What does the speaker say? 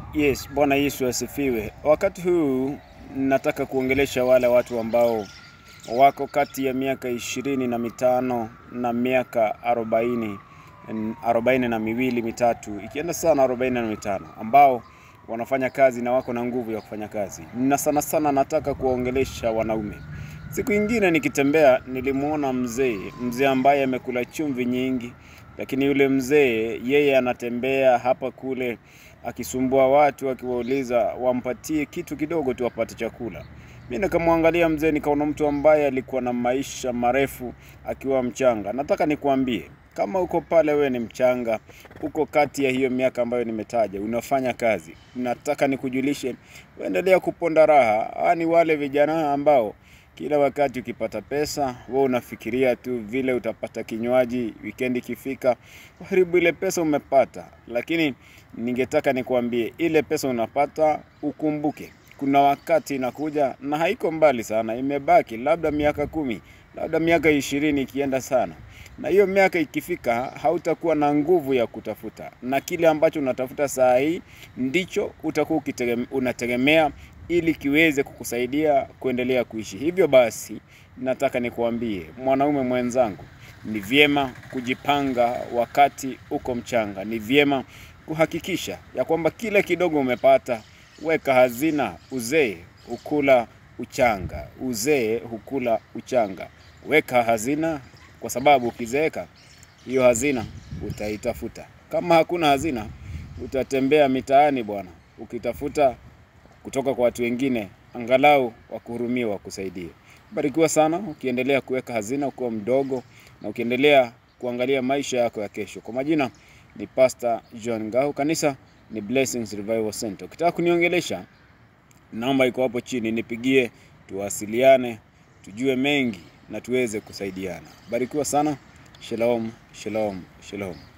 Yes, Bwana Yesu asifiwe. Wakati huu nataka kuongelesha wale watu ambao wako kati ya miaka ishirini na mitano na miaka arobaini arobaini na miwili mitatu, ikienda sana arobaini na mitano ambao wanafanya kazi na wako na nguvu ya kufanya kazi, na sana sana nataka kuwaongelesha wanaume. Siku ingine nikitembea, nilimwona mzee mzee ambaye amekula chumvi nyingi, lakini yule mzee yeye anatembea hapa kule akisumbua watu akiwauliza wampatie kitu kidogo tu apate chakula. Mi nikamwangalia mzee, nikaona mtu ambaye alikuwa na maisha marefu akiwa mchanga. Nataka nikuambie kama uko pale, we ni mchanga, uko kati ya hiyo miaka ambayo nimetaja, unafanya kazi, nataka nikujulishe, uendelea kuponda raha. Hawa ni wale vijana ambao kila wakati ukipata pesa wewe unafikiria tu vile utapata kinywaji wikendi ikifika, karibu ile pesa umepata. Lakini ningetaka nikuambie, ile pesa unapata ukumbuke, kuna wakati inakuja na haiko mbali sana, imebaki labda miaka kumi, labda miaka ishirini ikienda sana, na hiyo miaka ikifika, hautakuwa na nguvu ya kutafuta, na kile ambacho unatafuta saa hii ndicho utakuwa ukitegemea- unategemea ili kiweze kukusaidia kuendelea kuishi. Hivyo basi, nataka nikuambie mwanaume mwenzangu, ni vyema kujipanga wakati uko mchanga. Ni vyema kuhakikisha ya kwamba kile kidogo umepata, weka hazina. Uzee hukula uchanga, uzee hukula uchanga. Weka hazina, kwa sababu ukizeeka hiyo hazina utaitafuta. Kama hakuna hazina, utatembea mitaani bwana, ukitafuta kutoka kwa watu wengine, angalau wakuhurumie, wakusaidie. Barikiwa sana ukiendelea kuweka hazina ukiwa mdogo na ukiendelea kuangalia maisha yako ya kesho. Kwa majina ni Pastor John Ngau, kanisa ni Blessings Revival Center. Ukitaka kuniongelesha, namba iko hapo chini, nipigie, tuwasiliane, tujue mengi na tuweze kusaidiana. Barikiwa sana. Shalom, shalom, shalom.